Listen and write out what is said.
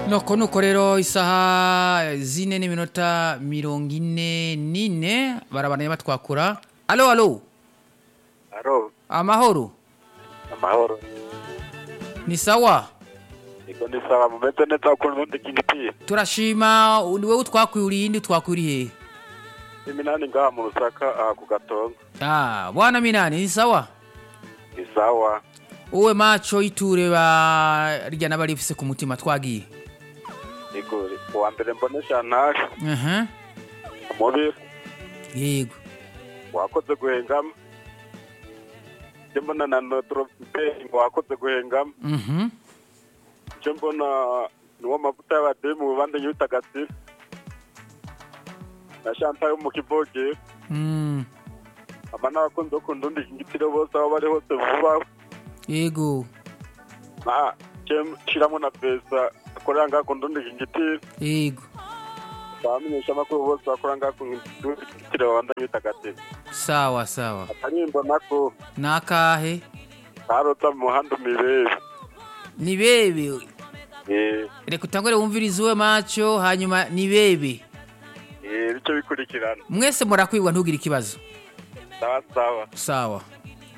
noko nuko rero isaha zine n'iminota mirongo ine n'ine barabandanya batwakura alo alo Aro, amahoro amahoro. ni sawa Iko ni sawa mumeze neza ukuntu ubundi kingiti. turashima ni wowe utwakwiriye indi utwakwiriye hehe Iminani ngaha mu Rusaka aha ku Gatongo. ah bwana minani ni sawa Ni sawa. wowe maco iture barya n'abarifise ku mutima twagiye Iko uwa mbere mbone Chantal aha umubiri yego wakoze guhengama. Icyo mbona na Notre ngo wakoze guhengama. mhm Icyo mbona ni uwo mavuta y'abademu bubande y'utagatifu. Na Chantal yo mu Kivoge. mm Aba n'abakunzi bo ku ndundi kingitiro bose aho bari hose vuba. yego Na shiramo na pesa akorera ngaha ku ndundi kingitiro. yego bamenyesha amakuru bose bakora ngaha ku ndundi kingitiro babanda y'utagatifu. sawa sawa Akaririmbo nako nakahe karota mu muhanda umirebe. ni bebe Eh, reka utangure wumvirize uwe maco hanyuma ni bebe eh, bice bikurikirana. mwese murakwigwa ntugire ikibazo Sawa sawa. sawa